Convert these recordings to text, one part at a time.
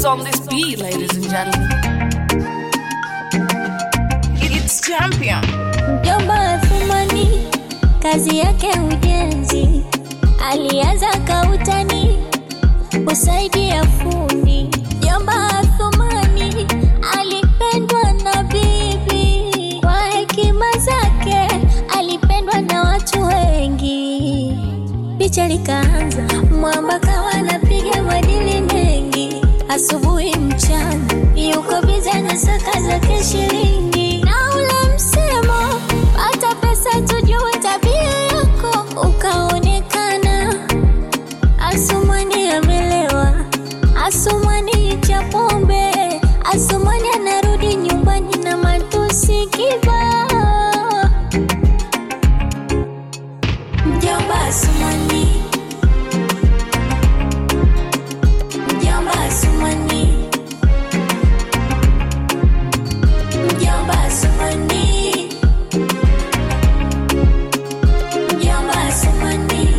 is on this beat, ladies and gentlemen. It's champion. Mjomba Athumani kazi yake ujenzi, alianza kautani kusaidia fundi. Mjomba Athumani alipendwa na bibi, kwa hekima zake alipendwa na watu wengi. Picha likaanza, mwamba kawa anapiga madili mengi, asubuhi mchana yuko bize na saka zake shilingi, na ule msemo pata pesa tujue tabia yako ukaonekana. Asumani amelewa, Asumani cha pombe, Asumani anarudi nyumbani na matusi kibao. Mjomba Asumani, Mjomba Asumani, Mjomba Asumani, Mjomba Asumani.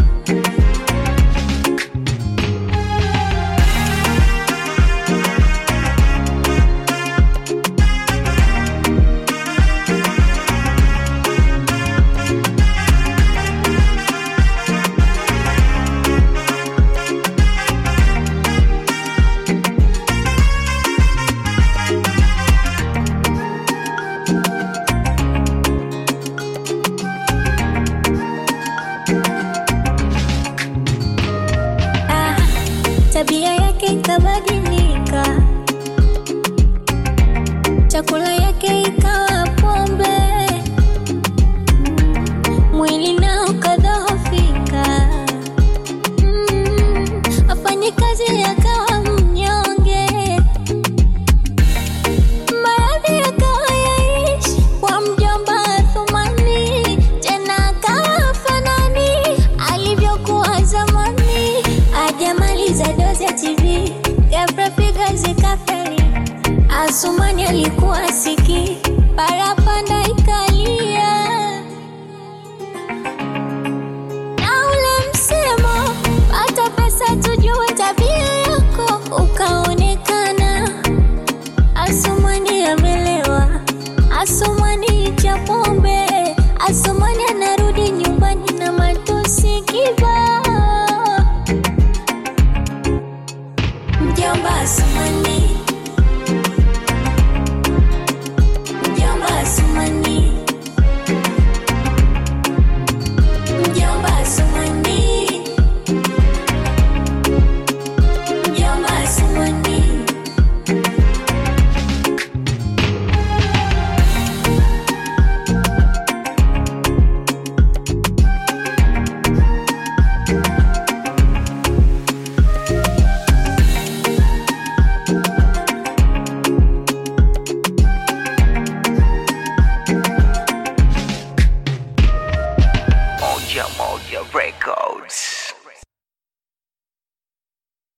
Ah, tabia yake ikabadilika, chakula yake ikawa pombe, mwili nao kadhoofika, mm, afanye kazi yakawa mnyonge, maradhi yakawa yaishi kwa mjomba Athumani, tena akawa fanani alivyokuwa zamani. Ajamaliza dozi ya TV, ghafla figa zikafeli. Asumani alikuwa siki para